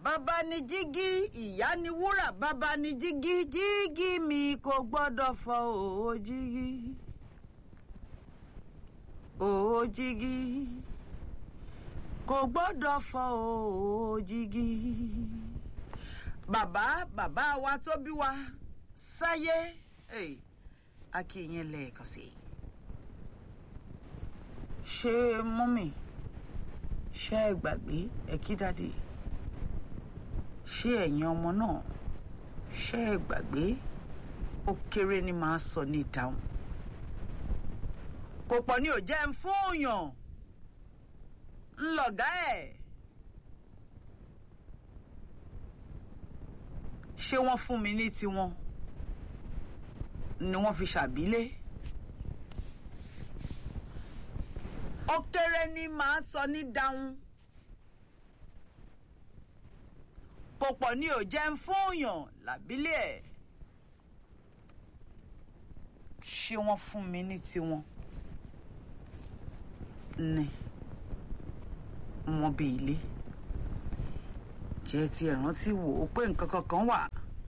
bàbá ni jígí ìyá ni wúrà bàbá ni jígí jígí mi kò gbọ́dọ̀ fọ́ òó jígí òó jígí kò gbọ́dọ̀ fọ́ òó jígí. bàbá bàbá wa tó bí wa sáyé hey, a kì í yẹn lẹ́ẹ̀kan sí i. ṣé mọ́mì ṣé ẹ gbàgbé ẹ kí dáàdì ṣé ẹ̀yin ọmọ náà ṣé ẹ gbàgbé ó kéré ni màá sọ ní ìdáhùn kò pọ̀ ní ò jẹ́ ń fúnyàn ńlọ̀gá ẹ̀ ṣé wọ́n fún mi ní tiwọn ni wọ́n fi ṣàbílé ó kéré ni màá sọ ní dáhùn. kò pọ̀ ní ò jẹ́ ń fúnyàn làbílẹ̀ ẹ̀ ṣé wọ́n fún mi ní tiwọn ni wọ́n bí ilé jẹ́ ti ẹ̀rántí wò ó pé nǹkan kankan wà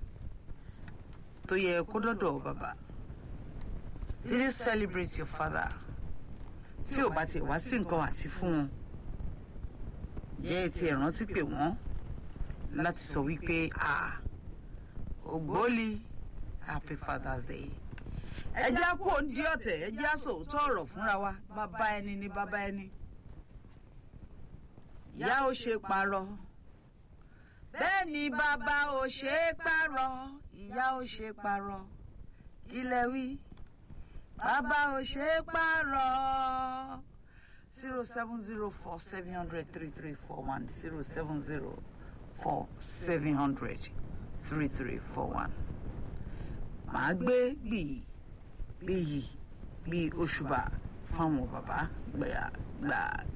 tó yẹ kó dọ́dọ̀ bàbá really celebrate your father tí ò bá tiẹ̀ wá sí nǹkan àti fún wọn jẹ́ ti ẹ̀rántí pé wọ́n láti sọ wípé ah ògbólì happy father's day ẹ já kó ń di ọ̀tẹ̀ ẹ já sòótọ́ ọ̀rọ̀ fúnra wa bàbá ẹni ní bàbá ẹni ìyá ò ṣe parọ́ bẹ́ẹ̀ ni bàbá ò ṣe é parọ́ ìyá ò ṣe parọ́ ilẹ̀ wí bàbá ò ṣe é parọ́ zero seven zero four seven hundred three three four one zero seven zero four seven hundred three three four one. màá gbé gbìyì gbìyì gbìyì òṣùbà fáwọn bàbá gbà gbà.